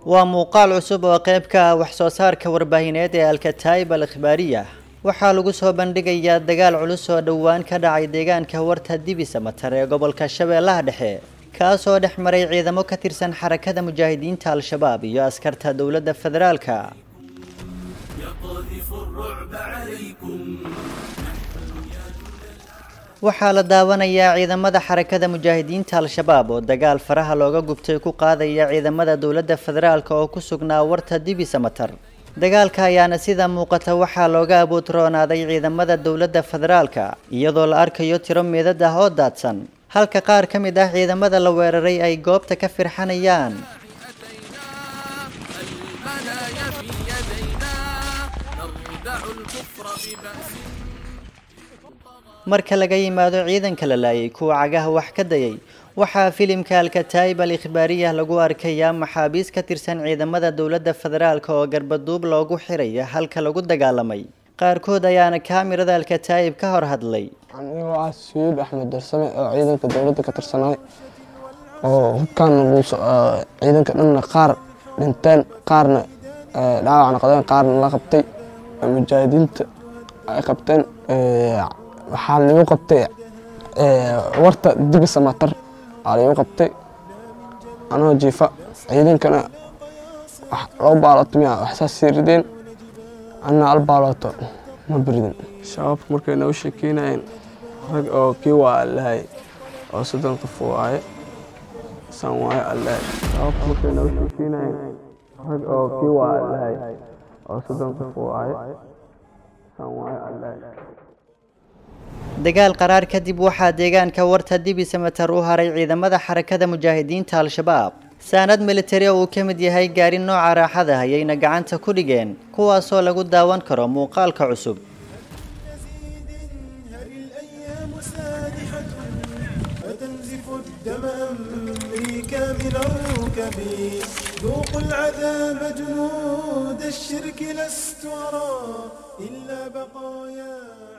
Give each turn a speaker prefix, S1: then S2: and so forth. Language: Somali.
S1: waa muuqaal cusub oo qayb ka ah wax soo saarka warbaahineed ee alkataayib al ikhbaariya waxaa lagu soo bandhigayaa dagaal culus oo dhowaan ka dhacay deegaanka warta dibisa matar ee gobolka shabeellaha dhexe kaasoo dhex maray ciidamo ka tirsan xarakada mujaahidiinta al-shabaab iyo askarta dowladda federaalka waxaa la daawanayaa ciidamada xarakada mujaahidiinta al-shabaab oo dagaal faraha looga gubtay ku qaadaya ciidamada dowladda federaalk oo ku sugnaa warta dibisa matar dagaalka ayaana sida muuqata waxaa looga abuutroonaaday ciidamada dowladda federaalka iyadoo la arkayo tiro meedad ah oo daadsan halka qaar ka mid ah ciidamada la weeraray ay goobta ka firxanayaan marka laga yimaado ciidanka la laayay kuwa cagaha wax ka dayay waxaa filimka alkataayib al ikhbaariyah lagu arkayaa maxaabiis ka tirsan ciidamada dowladda federaalk oo garbaduub loogu xiraya halka lagu dagaalamay qaarkood ayaana kaamirada alkataayib ka hor hadlay
S2: anigoo ah sayid axmed darsame oo ciidanka dowladda ka tirsanaay oo hubkaan ciidanka dhanna qaar dhinteen qaarna dhaawac noqdeen qaarna la qabtay mujaahidiinta ay qabteen waxaa lagu qabtay warta dibisa matar aa lagu qabtay anoo jiifa ciidankana loo baalooto miya waxsaas sii rideen anna al baalooto ma biridin shabaabka markay noo sheekeynayeen rag oo kii waa allahay oo soddon qof waaye san waaye allahay shabaabka markay noo sheekeynayeen rag oo kii waa allahay oo soddon qof waaye san waaye allahay
S1: dagaal qaraar kadib waxaa deegaanka warta dibisa matar u haray ciidamada xarakada mujaahidiinta al-shabaab saanad militari oo uu ka mid yahay gaari nooca raaxada ayayna gacanta ku dhigeen kuwaasoo lagu daawan karo muuqaalka cusub
S3: ذوقوا العذاب جنود الشرك لست أرى إلا بقايا